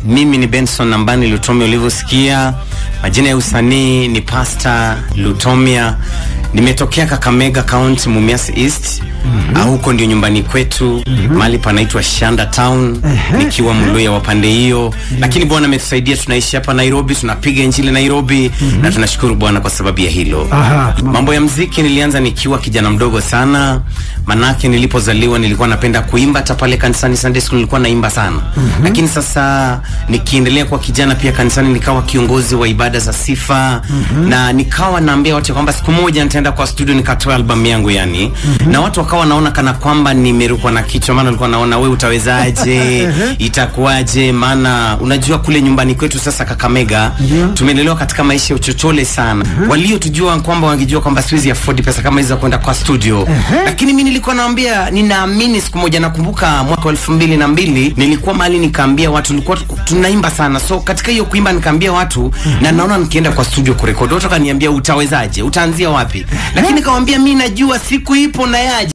mimi ni Benson Nambani Lutomia ulivyosikia. Majina ya usanii ni Pastor Lutomia. Nimetokea Kakamega County, Mumias East. Mm -hmm. Huko ndio nyumbani kwetu mm -hmm. Mahali panaitwa Shanda Town nikiwa Mluya wa pande hiyo, lakini Bwana ametusaidia, tunaishi hapa Nairobi, tunapiga injili Nairobi na tunashukuru Bwana kwa sababu ya hilo. Aha. Mambo ya mziki nilianza nikiwa kijana mdogo sana, manake nilipozaliwa nilikuwa napenda kuimba, hata pale kanisani Sunday school nilikuwa naimba sana. Lakini sasa nikiendelea kwa kijana pia kanisani nikawa kiongozi wa ibada za sifa na nikawa naambia watu kwamba siku moja nitaenda kwa studio nikatoa albamu yangu yani. Na watu wakawa wanaona kana kwamba nimerukwa na kichwa, maana walikuwa naona we utawezaje, itakuwaje? Maana unajua kule nyumbani kwetu sasa Kakamega Ndio. tumelelewa katika maisha ya uchochole sana. Waliotujua kwamba wangejua kwamba siwezi afford pesa kama hizo za kwenda kwa studio, lakini mi nilikuwa naambia, ninaamini siku moja, nakumbuka mwaka wa elfu mbili na mbili nilikuwa mahali nikaambia watu, nilikuwa tunaimba sana, so katika hiyo kuimba nikaambia watu na naona nikienda kwa studio kurekodi, watu wakaniambia utawezaje, utaanzia wapi? Lakini kawambia mi najua siku ipo na yaje